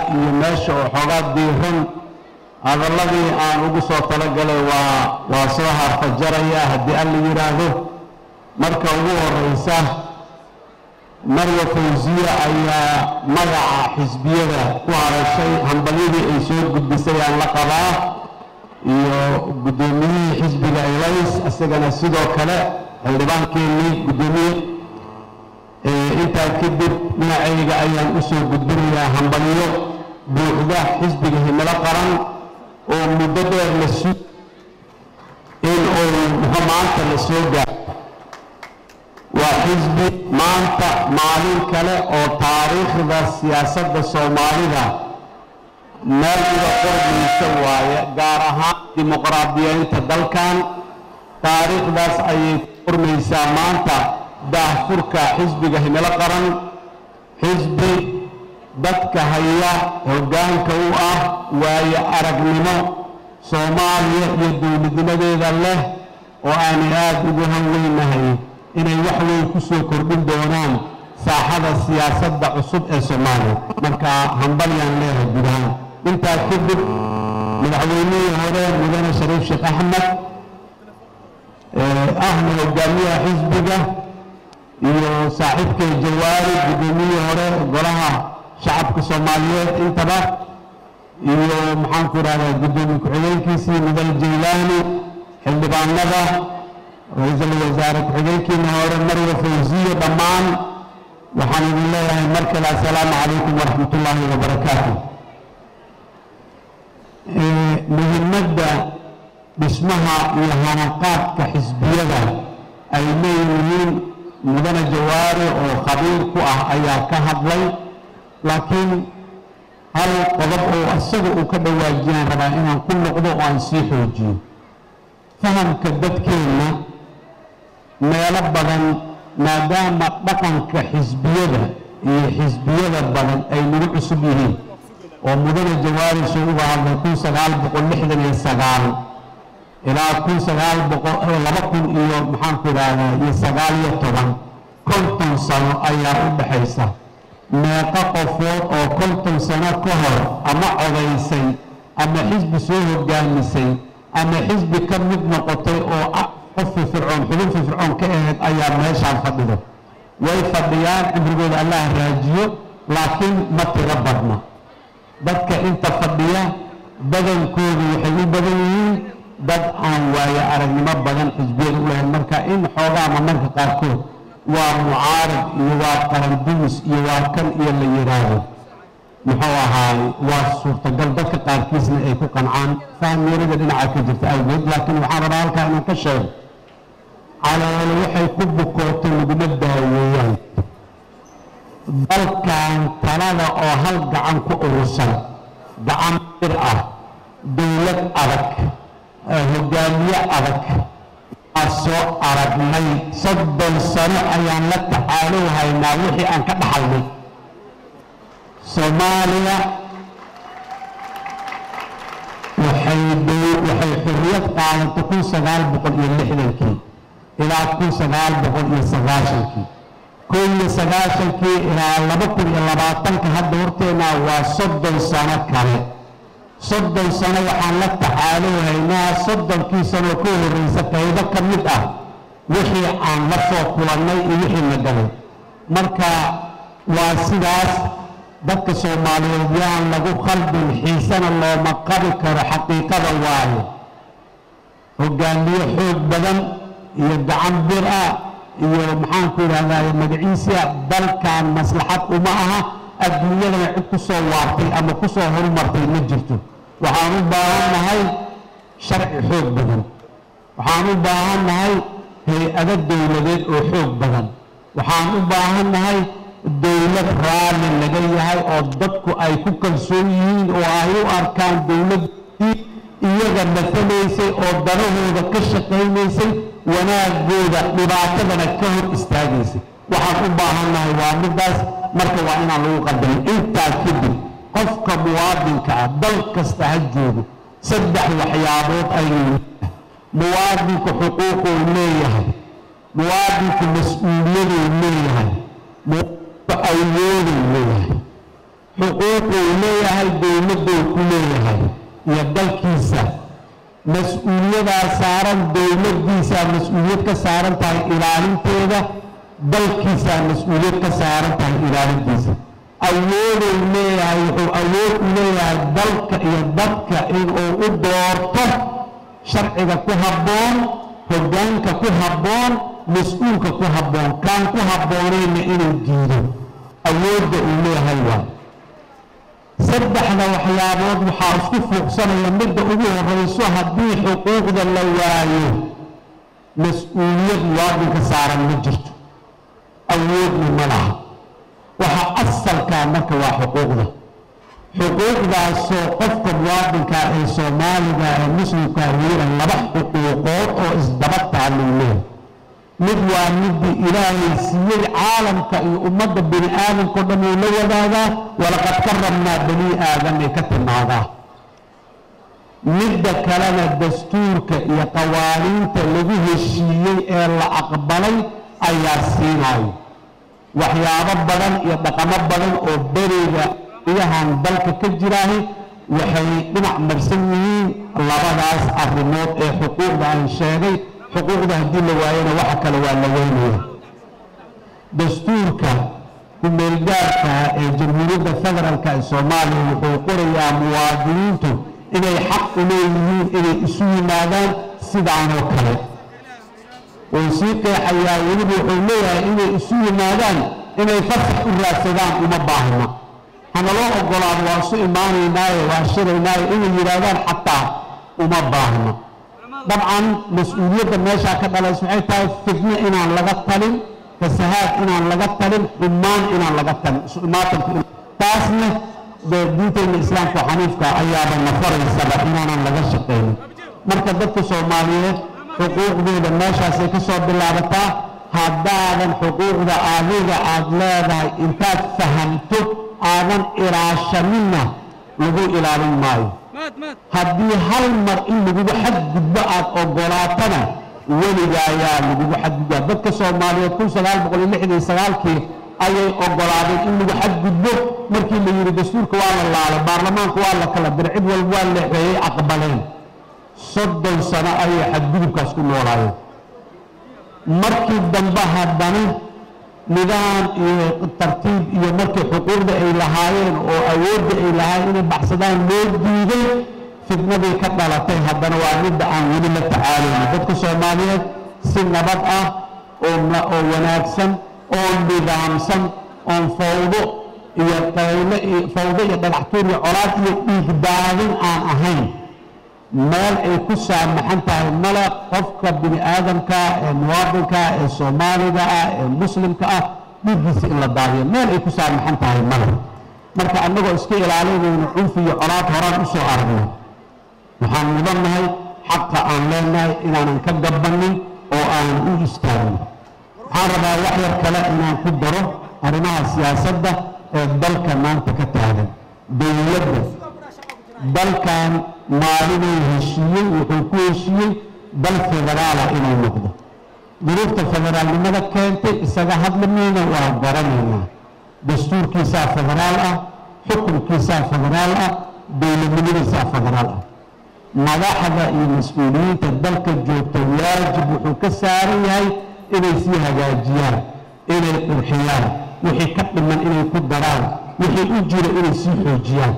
iyo meesha oo xoogaa diiran hadalladii aan ugu soo talagalay waa waa soo harfajaraya haddii alla yidhaahdo marka ugu horeysa marya fawsiya ayaa magaca xisbiyada ku hadashay hambalyadii ay soo gudbisay aan la qabaa iyo guddoomiyihii xisbiga elays isagana sidoo kale xildhibaankeenii guddoomiye intaa kadib dhinacayga ayaan u soo gudbinayaa hambalyo buuxda xisbiga himilo qaran oo muddo dheer la su in uu muxuu maanta la soo gaaro waa xisbi maanta maalin kale oo taariikhda siyaasadda soomaalida meel uga qormaysa waaye gaar ahaan dimuqraadiyeynta dalkan taariikhdaas ayay ku qormaysaa maanta daahfurka xisbiga himilo qaran xisbi dadka haya hoggaanka u ah waayo aragnimo soomaaliya iyo dowladnimadeeda leh oo aanay aada ugu hanweynahay inay wax weyn ku soo kordhin doonaan saaxada siyaasadda cusub ee soomaaliya marka hambalyaan leeyahay guud ahaan intaa kadib madaxweynihii hore mudane shariif sheekh axmed ahna hogaamiyaha xisbiga iyo saaxiibkay jawaari guddoomiyihii hore golaha shacabka soomaaliyeed intaba iyo maxaanku idhahdaa guddoomiye ku-xigeenkiisii mudane jaylaani xildhibaanada ra-iisul wasaare ku-xigeenkiina hore marwa fawsiye dhammaan waxaan idin leeyahay mar kale assalaamu calaykum waraxmat ullaahi wabarakaatu muhimadda dhismaha iyo hanaqaadka xisbiyada ay leeyihiin mudane jawaari oo khabiir ku ah ayaa ka hadlay laakiin hal qodob oo isaga uu ka dhawaajiyaan rabaa inaan ku noqdo oo aan sii xoojiyo fahamka dadkeenna meelo badan maadaama dhaqanka xisbiyada iyo xisbiyada badan ay nagu cusub yihiin oo mudane jawaari soo uga hadlay kun sagaal boqol lixdan iyo sagaal ilaa kun sagaal boqol laba kun iyo maxaanku idhaahdaa iyo sagaal iyo toban konton sano ayaa u dhexaysa meeqo qofood oo konton sano ka hor ama codaysay ama xisbi soo hogaamisay ama xisbi ka mid noqotay oo qof firfircoon xubin firfircoon ka ahayd ayaa meeshaan fadhido way fadhiyaan cimrigooda allah raajiyo laakiin ma tiro badna dadka inta fadhiya badankoodu waxay u badan yihiin dad aan waayo aragnimo badan xisbiyada u lahayn marka in xoogaama marka qaarkood waa mucaarad iyo waa qarandumis iyo waa kan iyo la yidhaahdo muxuu ahaay waa suurtagal dadka qaarkiisna ay ku qancaan fahmyarada dhinaca ka jirta awgeed laakiin waxaan rabaa halkaa inaan ka sheego caloolo waxay ku bukootay laguma daaweeyaan dalkan talada oo hal gacan ku urursan gacan bir ah dowlad adag hogaamiye adag waa soo aragnay soddon sano ayaan la tacaalow haynaa wixii aan ka dhaxalnay soomaaliya waxay waxay xurriyad qaadatay kun sagaal boqol iyo lixdankii ilaa kun sagaal boqol iyo sagaashankii kun iyo sagaashankii ilaa laba kun iyo labaatanka hadda horteennaa waa soddon sano kale soddon sano waxaan la tacaalow haynaa soddonkii sanoo ka horreysa qaybo ka mid ah wixii aan la soo kulannay iyo wixii na galay marka waa sidaas dadka soomaaliyeed yaan lagu khaldin xiisana looma qabi karo xaqiiqada waayo hogaamiye xoog badan iyo gacan bir ah iyo maxaanku idhahdaa magaciisa dalkan maslaxad uma aha adduunyadana cid ku soo waartay ama ku soo horumartay ma jirto waxaan u baahannahay sharci xoog badan waxaan u baahannahay hay-ado dowladeed oo xoog badan waxaan u baahannahay dowlad raalli laga yahay oo dadku ay ku kalsoon yihiin oo ay u arkaan dowladdii iyaga matalaysay oo danahooda ka shaqaynaysay wanaagooda dhibaatadana ka hor istaagaysay waxaan u baahannahay waa middaas marka waa inaan lagu qadarin intaa kadib qofka muwaadinka ah dal kasta ha joogo saddex waxyaabood ayuu muwaadinku xuquuquu leeyahay muwaadinku mas-uuliyaduu leeyahay muwaadinku awooduu leeyahay xuquuquu leeyahay dowladduu ku leeyahay iyo dalkiisa mas-uuliyadaa saaran dowladdiisaa mas-uuliyad ka saaran tahay ilaalinteeda dalkiisaa mas-uuliyad ka saaran tahay ilaalintiisa awooduu leeyahay wuxuu awood u leeyahay dalka iyo dadka inuu u doorto sharciga ku habboon hoggaanka ku habboon mas-uulka ku habboon kaan ku habboonayna inuu diido awoodda uu leeyahay waa saddexda waxyaabood waxaa isku fuuqsanaya midda ugu horrayso haddii xuquuqda la waayo mas-uuliyad muwaadinka saaran ma jirto awoodna ma laha waxa asalkaa marka waa xuquuqda xuquuqdaasoo qofka muwaadinka ee soomaaliga ee muslimkaa leeyahay laba xuquuqood oo isdaba taalluu leeyahay mid waa midii ilaahay siiyey caalamka iyo ummadda bini aadamkao dhan uu la wadaagaa walaqad karramnaa bani aadam ay ka timaadaa midda kalena dastuurka iyo qawaaniinta lagu heshiiyey ee la aqbalay ayaa siinayo waxyaabo badan iyo dhaqamo badan oo beriga iyahan dalka ka jiraahi waxay dhinac marsan yihiin labadaas arrimood ee xuquuqda aan sheegay xuquuqda haddii la waayana waxa kale waa la weynaya dastuurka ku-meelgaarka ee jamhuuriyadda federaalka ee soomaaliya wuxuu qorayaa muwaadiniintu inay xaq u leeyihiin inay isu yimaadaan sidaanoo kale wuu sii qeexayaa weliba wuxuu leeyahay inay isu yimaadaan inay fasax u raadsadaan uma baahna hanaloo ogolaado waa isu imaanaynaaye waa shiraynaaye inay yidhaahdaan xataa uma baahna dabcan mas-uuliyadda meeshaa ka dhalaysa waxay tahay fidno inaan laga talin fasahaad inaan laga talin xumaan inaan laga talin isu imaatanku taasna dee diintayna islaamka xaniifka ayaaba nafaraysaba inaanan laga shaqaynin marka dadka soomaaliyeed xuquuqdooda meeshaasay ka soo bilaabataa haddaadan xuquuqda adiga aad leedahay intaad fahamto aadan ilaashaninna lagu ilaalin maayo haddii hal mar in lagugu xadgudbo aad ogolaatana weliga ayaa lagugu xadgudbaa dadka soomaaliyeed kun sagaal boqol iyo lixdan iyo sagaalkii ayay ogolaadeen in lagu xadgudbo markii la yidhi dastuurka waa la laalay baarlamaanka waa la kala diray cid walba waa leexeeyey aqbaleen soddon sano ayay xadgudubkaas ku noolaayeen markii dambe haddana nidaam iyo tartiib iyo markii xuquuqda ay lahaayeen oo awoodda ay lahaayeen inay baxsadaan loo diiday fidnadii ka dhalatay haddana waa midda aan weli la tacaalayno dadka soomaaliyeed si nabad ah oo wanaagsan oo nidaamsan oon fawdo iyo qayle iyo fawdo iyo dhagaxtuur iyo colaad iyo dhiigdaadin aan ahayn meel ay ku saamaxan tahay male qofka bini aadamka ee muwaadinka ee soomaaliga ah ee muslimka ah dhiiggiisa in la daadiyo meel ay ku saamaxan tahay male marka annagoo iska ilaalinayno cunfi iyo colaad horaan u soo aragno waxaan mudannahay xaqa aan leenahay inaanan ka gabannin oo aanan u istaagin waxaan rabaa wax yar kale inaan ku daro arrimaha siyaasadda ee dalka maanta ka taagan dowladda dalkan maalinuu heshiiyey wuxuu ku heshiiyey dal federaala inuu noqdo duruufta federaalnimada keentay isaga hadlamayna waa garanaynaa dastuurkiisaa federaal ah xukunkiisaa federaal ah dowladnimadiisaa federaal ah madaxda iyo mas-uuliyiinta dalka joogta waajib wuxuu ka saaran yahay inay sii hagaajiyaan inay qurxiyaan wixii ka dhiman inay ku daraan wixii u jira inay sii xoojiyaan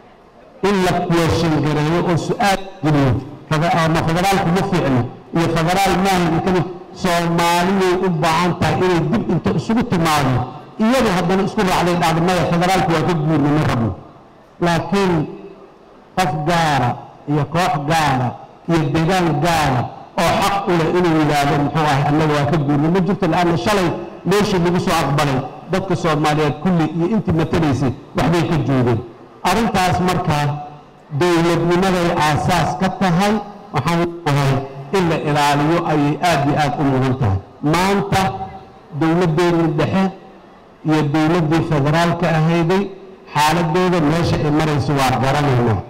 in la kuweeshangareeyo oo su-aal geliyo ama federaalku ma fiicno iyo federaal maaha inkani soomaaliyay u baahan tahay inay dib inta isugu timaado iyadu haddana isku raacday dhacdo maya federaalku waa ka guurna ma rabno laakiin qof gaara iyo koox gaara iyo degaan gaara oo xaq u leh inuu yidhaahdo muxuu ahay annaga waa ka guurna ma jirto la-anna shalay meeshii lagu soo aqbalay dadka soomaaliyeed kulli iyo intii matalaysay waxbay ka joogeen arrintaas markaa dowladnimaday aasaas ka tahay waxaan leeyahay in la ilaaliyo ayay aad iyo aad u mudan tahay maanta dowladdeennii dhexe iyo dowladdii federaalka ahayday xaaladooda meesha ay marayso waa garanaynaa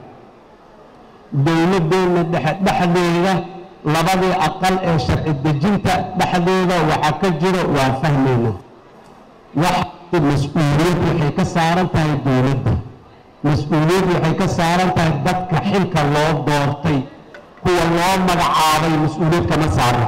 dowladdeenna dhexe dhexdeeda labadii aqal ee sharci dejinta dhexdooda waxaa ka jiro waa fahmaynaa wax mas-uuliyad waxay ka saaran tahay dowladda mas-uuliyad waxay ka saaran tahay dadka xilka loo doortay kuwa loo magacaabay mas-uuliyad kama saarna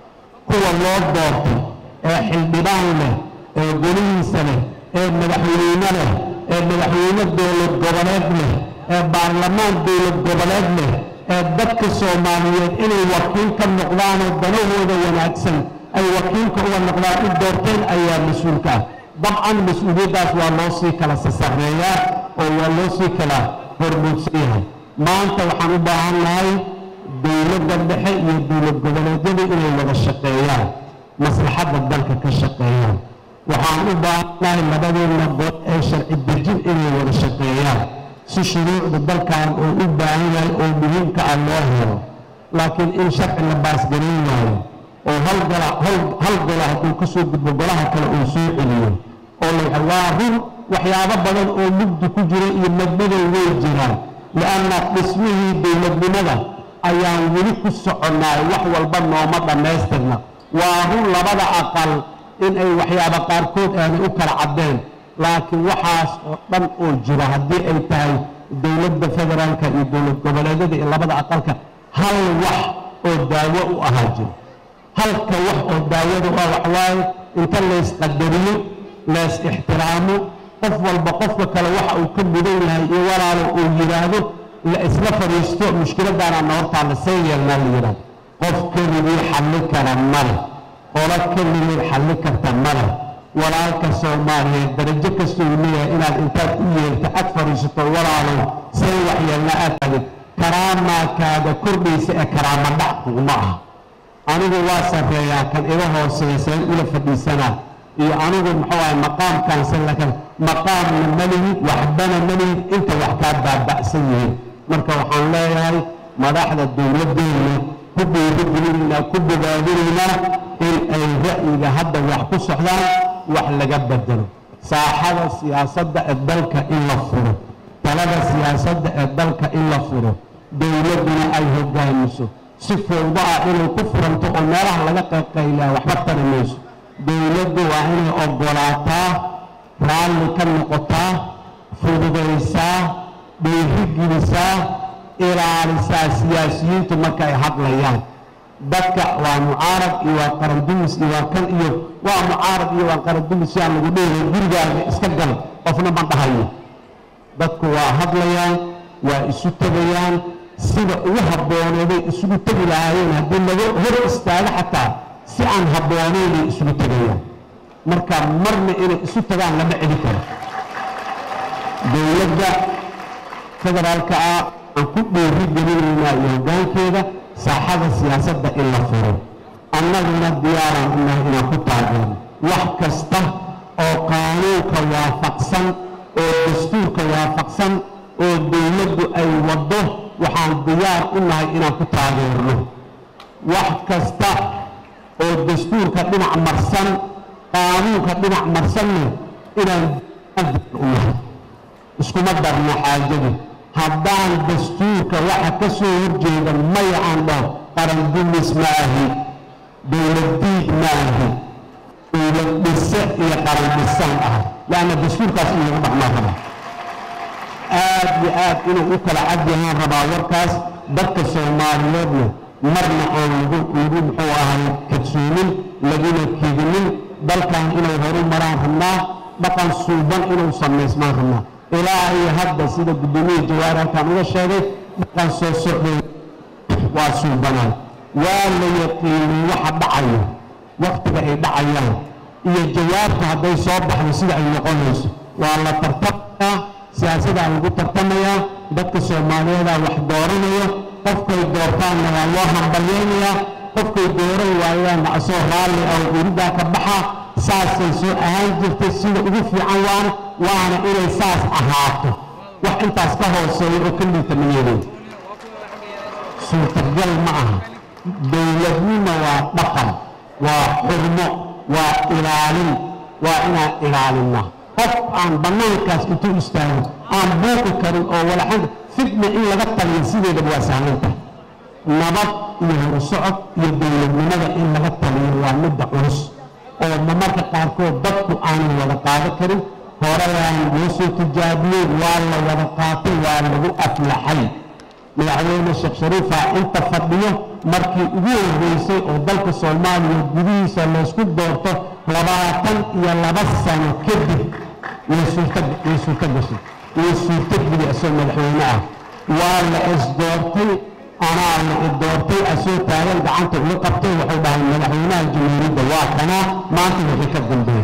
kuwa loo doortay ee xildhibaan leh ee golihiisa leh ee madaxweyne leh ee madaxweyne dowlad goboleed leh ee baarlamaan dowlad goboleed leh ee dadka soomaaliyeed inay wakiil ka noqdaanoo danahooda wanaagsan ay wakiilka uga noqdaan u doorteen ayaa mas-uulka ah dabcan mas-uuliyaddaas waa loo sii kala sasareeyaa oo waa loo sii kala hormuudsan yahay maanta waxaan u baahan nahay dowladda dhexe iyo dowlad goboleedyada inay wada shaqeeyaan maslaxadda dalka ka shaqeeyaan waxaan u baahannahay labadeedna good ee sharci dejin inay wada shaqeeyaan si shuruucda dalkan oo u baahan yahay oo muhiimka ah loo helo laakiin in sharci la baasgareyn waayo oo hal gola hal gola hadduu ka soo gudbo golaha kale uu soo celiyo oo la waa run waxyaabo badan oo mugdi ku jira iyo madmadow way jiraan li'anna dhismihii dowladnimada ayaan weli ku soconnaay wax walba nooma dhammaystirna waa run labada aqal in ay waxyaabo qaarkood aanay u kala caddeen laakiin waxaas oo dhan oo jira haddii ay tahay dowladda federaalka iyo dowlad goboleedyada iyo labada aqalka hal wax oo daawo u ahaa jiro halka wax oo daawada u ah waxwaaye inta laysqadariyo lays ixtiraamo qof walba qofka kale waxa uu ka mudan yahay iyo walaalo uu yidhaahdo la isla fadhiisto mushkiladaana hortaa lasee yeelnaa la yidhahdo qof keligii xalli kara male qolo keligii xalli karta male walaalka soomaaliyeed darajo kastoo leeyahay inaad intaad u yeelta ag fadhiisato walaalow see waxyeelna aad tagid karaamaakaaga kordhaysa ee karaama dhac kuguma aha anigu waa sarreeyaa kan iga hooseeya seen ula fadhiisanaa iyo anigu muxuu ahay maqaamkaansan lakan maqaamna malihid waxbana malihid inta wax kaa baaba'san yihiin marka waxaan leeyahay madaxda dowladdeena ku dhiirigelinaynaa ku bogaadinaynaa in ay ra'yiga hadda wax ku socdaan wax laga bedelo saaxada siyaasadda ee dalka in la furo talada siyaasadda ee dalka in la furo dowladduna ay hogaamiso si fowdo ah inay ku furanto oo meelaha laga qayqaylaa waxba tari mayso dowladdu waa inay oggolaataa raalli ka noqotaa fududaysaa dhiirigelisaa ilaalisaa siyaasiyiintu marka ay hadlayaan dadka waa mucaarad iyo waa qarandumis iyo waa kan iyo waa mucaarad iyo waa qarandumis si aan lagu dheehay gurigaaga iska gal qofna ma dhahayo dadku waa hadlayaan waa isu tegayaan sida ugu habbooneeday isugu tegi lahaayeen haddii laga hor istaago xataa si aan habbooneynay isugu tegayaan marka marna inay isu tagaan lama celi karo dowladda federaalka ah aan ku dhiiri gelinaynaa iyo hoggaankeeda saaxada siyaasadda in la furo annaguna diyaaraan unahay inaan ku taageerno wax kasta oo qaanuunka waafaqsan oo dastuurka waafaqsan oo dowladdu ay waddo waxaan diyaar u nahay inaan ku taageerno wax kasta oo dastuurka dhinac marsan qaanuunka dhinac marsanna inaan u nahay iskuma darno xaajadu haddaan dastuurka waxa ka soo horjeeda maya aan dhaho qaran dumis ma ahi dowlad diid ma ahi dowlad dhise iyo qaran dhisaan ah leanna dastuurkaas in lagu dhaqmaa raba aad iyo aad inuu u kala cad yahaan rabaa warkaas dadka soomaaliyeedna marna aan lagu lagu muxuu ahay kadsoonin laguna kedinin dalkan inay horu maraan rabnaa dhaqan suuban inuu samaysmaan rabnaa ilaa iyo hadda sida guddoomiya jawaar halkaan uga sheegay dhaqan soo socday waa suubanaan waa la yaqiinin waxa dhacayo waktiga ay dhacayaan iyo jawaabta hadday soo baxdo sida ay noqonayso waa la tartamayaa siyaasadaa lagu tartamayaa dadka soomaaliyeedaa wax dooranaya qofkay doortaanna waa loo hambalyaynayaa qofkay dooran waayaanna asoo raalli ah oo uridaa ka baxa saasay soo ahaan jirtay sida ugu fiican waana waana inay saas ahaato wax intaas ka hooseeya oo ka liita ma yeelin suurtagal ma aha dowladnimo waa dhaqan waa xurmo waa ilaalin waa inaan ilaalinaa qof aan bannaankaas intuu istaago aan buuqi karin oo walaxan fitna in laga taliyo sideedaba waa sahlantahay nabad iyo horusocod iyo dowladnimada in laga taliyo waa midda culus oo mamarka qaarkood dadku aanay wada qaado karin horeyaan loo soo tijaabiyey waa la wada qaatay waa lagu aflaxay madaxweyne sheekh shariifa inta fadhiyo markii ugu horreysay oo dalka soomaaliya gudihiisa laysku doorto labaatan iyo laba sano kadib way suurto way suurto gashay way suurto geli asoo madaxweyne ah waa la isdoortay anaa la idoortay asoo taagan gacanta uga qabtay wuxuu dhahay madaxweynaha jamhuuriyadda waa kanaa maanta wixii ka dambeeya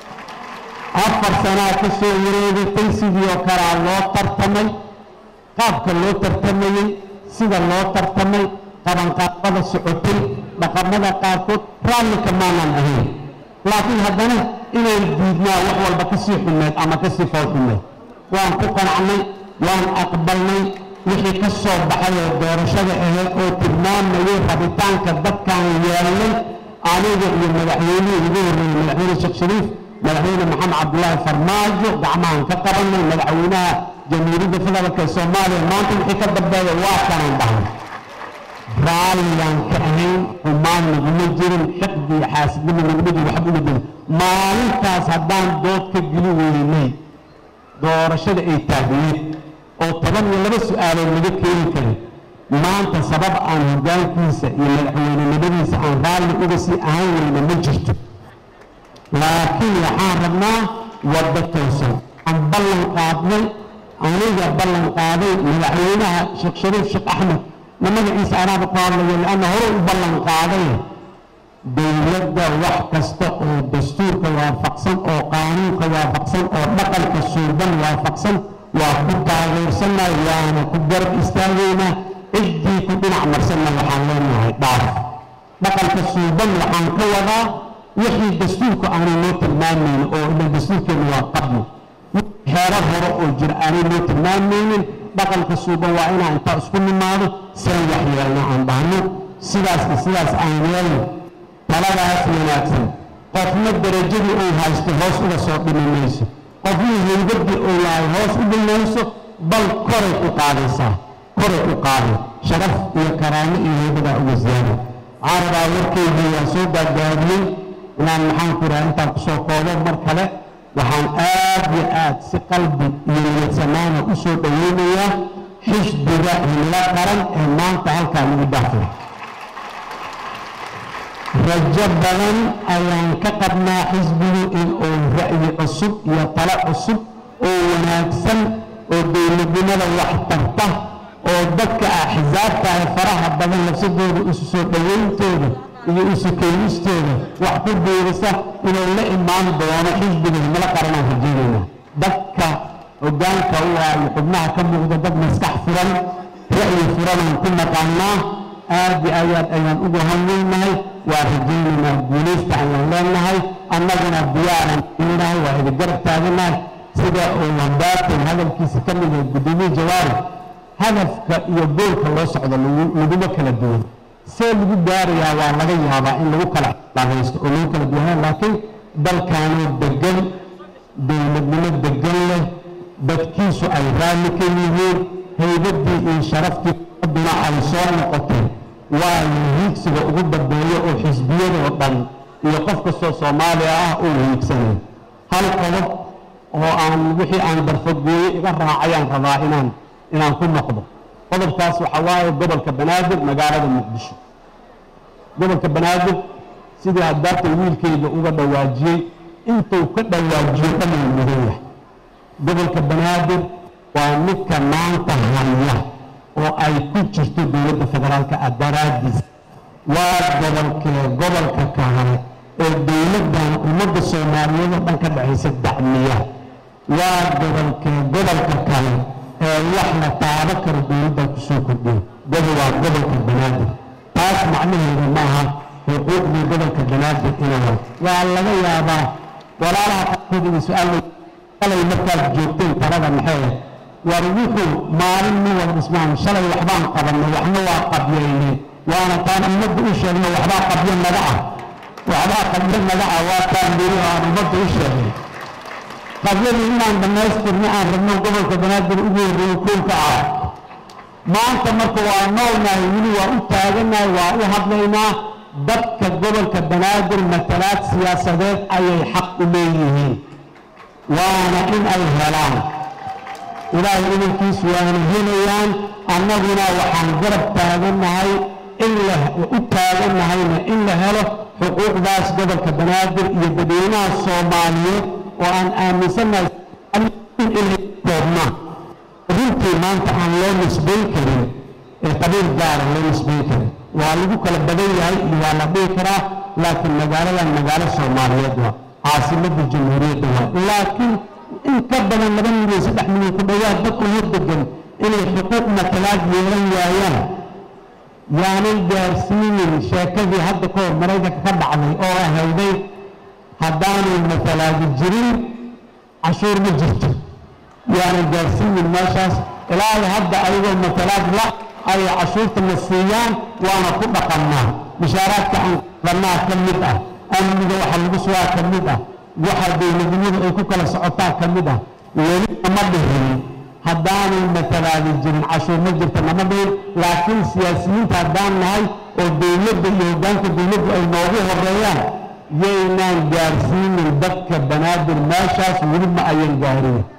afar sanaa ka soo wareegatay sidii oo kalea loo tartamay qaabka loo tartamayey sida loo tartamay qabanqaabada socotay dhaqamada qaarkood raallika maanan ahayn laakiin haddana inaan diidnaa wax walba ka sii xumeed ama ka sii fool xumeed waan ku qanacnay waan aqbalnay wixii ka soo baxay oo doorashada ahayd oo tilmaamayay rabitaanka dadkaan yeelnay aniga iyo madaxweynihii ugu horreeyey madaxweyne sheekh shariif madaxweyne maxamed cabdulaahi farmaajo gacmahan ka qabanay madaxweynaha jamhuuriyadda federaalk ee soomaaliya maanta wixii ka dambeeya waa kanaan dhahay raalligaan ka ahayn xumaan naguma jirin xiqdi iyo xaasidnimo naguma jirin waxba uma jirin maalintaas haddaan dood ka geli weynay doorashada ay taagneed oo toban iyo laba su-aalood laga keeni karin maanta sabab aan hoggaankiisa iyo madaxweynenimadiisa aan raalli uga sii ahaan weyna ma jirto laakiin waxaan rabnaa waddo toosan aan ballan qaadnay aniga ballan qaaday madaxweynaha sheekh shariif sheekh axmed na magaciisa anaaba ku hadlayo lianna hore u ballan qaaday dowladda wax kasta oo dastuurka waafaqsan oo qaanuunka waafaqsan oo dhaqanka suuban waafaqsan waa ku taageersannahay waana ku garab istaagaynaa ciddii ku dhinac marsanna waxaan leenahay dhaaf dhaqanka suuban waxaan ka wadaa wixii dastuurku aanay noo tilmaamaynin oo ila dastuurkeenu waa qabno xeerar hore oo jira aanay noo tilmaamaynin dhaqanka suuban waa inaan intaa isku nimaado saan wax yeelna aan dhahno sidaaska sidaas aan yeelno taladaas wanaagsan qofna darajadii uu haysto hoos uga soo dhimi mayso qofna haybadii uu yahay hoos u dhimayso bal koray u qaadaysaa koray u qaaday sharaf iyo karaamo iyo haybadaa uga ziyaada waxaan rabaa warkeydii waa soo gaagaabiyey inaan maxaan ku idhaha intaan kusoo koobo mar kale waxaan aad iyo aad si qalbi iyo niyadsamaana u soo dhoweynayaa xisbiga himlo qaran ee maanta halkaa lagu dhaafay rajo badan ayaan ka qabnaa xisbigu in uu ra'yi cusub iyo talo cusub oo wanaagsan oo dowladnimada wax tarta oo dadka axsaabta ah faraha badan lafsadooda isu soo dhoweyntooda iyo isu keenistooda wax ku biirisa inuu la imaan doono xisbiga himlo qaranaan rajeynayna dadka hoggaanka u ah iyo xubnaha ka muuqda dad maskax furan ra'yi furanaan ku naqaanaa aad iyo ayaad ayaan ugu hanweynahay waa rajaynaynaa guulaysta ayaan leenahay annaguna diyaaran inahay waa idi garab taaganahay sida uu lambaatan hadalkiisa ka mid yahay guddoomiye jawaari hadafka iyo goolka loo socdo laguma kala duwan see lagu gaarayaa waa laga yaabaa in lagu kala xalaalaysto oo lagu kala duwanaa laakiin dalkaanoo degan dowladnimo degan leh dadkiisu ay raalli ka yihiin haybaddii iyo sharaftii aduna ay soo noqotay waa hiigsiga ugu dambeeyo oo xisbiyadoo dhan iyo qof kastoo soomaaliya ah uu hiigsanay hal qodob oo aan wixii aan darfogooye iga raacayaan rabaa inaan inaan ku noqdo qodobkaas waxaa waaye gobolka banaadir magaalada muqdisho gobolka banaadir sidii haddaata wiilkayga uga dhawaajiyey intuu ka dhawaajiyo dhamay mudan yahay gobolka banaadir waa midka maanta haya oo ay ku jirto dowladda federaalka ah daraaddiis waa gobolkee gobolka kale ee dowladdan ummadda soomaaliyeed oo dhan ka dhexaysa dacmiya waa gobolkee gobolka kale ee wax la taabo karo dowladdan kusoo kordhiyo gobol waa gobolka banaadir taas macnaheedu maaha xuquuqdii gobolka banaadir inay waa laga yaabaa walaalaha qaarkood inay su-aal shalay markaad joogteen talada maxay war wuxuu maalin ma wada dhismaan shalay waxbaan qabanay waxna waa qabyeynay waana taan ummadda u sheegno waxbaa qabyo naga ah waxbaa qabyo naga ah waa taan beri aan ummadda u sheegnay qabyadii inaan dhammaystirna aan rabno gobolka banaadir ugu horreeyo koolka ah maanta marka waa noolnahay weli waa u taaganahay waa u hadlaynaa dadka gobolka banaadir matalaad siyaasadeed ayay xaq u leeyihiin waana in ay helaan ilaahay idankiisu waana helayaan annaguna waxaan garab taagannahay in la u taagannahayna in la helo xuquuqdaas gobolka banaadir iyo dadweynaha soomaaliyeed oo aan aaminsannahay inay koobnaan runtii maanta aan loo nisbayn karin ee qabiil gaara loo nisbayn karin waa lagu kala badan yahay iyo waa la dhihi karaa laakiin magaaladan magaalo soomaaliyeed waa caasimadda jamhuuriyadda waa laakiin in ka badan laba milyan saddex milyan ku dhowaad dad ugu degan inay xuquuq matalaad yeelan waayaan yaanay gaarsiinin sheekadii hadda ka hor maraykanka ka dhacday oo ahayday haddaanay matalaadi jirin cashuur ma jirto yaanay gaarsiinin meeshaas ilaahay hadda ayagoo matalaad la ay cashuurta na siiyaan waana ku dhaqannaa bishaaraadka aan qadannaa ka mid ah amniga waxa lagu sugaa ka mid ah waxa dowladnimadu ay ku kala socotaa ka mid ah weli nama dhihin haddaanay matalaadi jirin cashuur ma jirta nama dhihin laakiin siyaasiyiinta haddaan nahay oo dowladda iyo hoggaanka dowladdu ay noogu horeeyaan yaynaan gaarsiinin dadka banaadir meeshaas weli ma ayan gaarin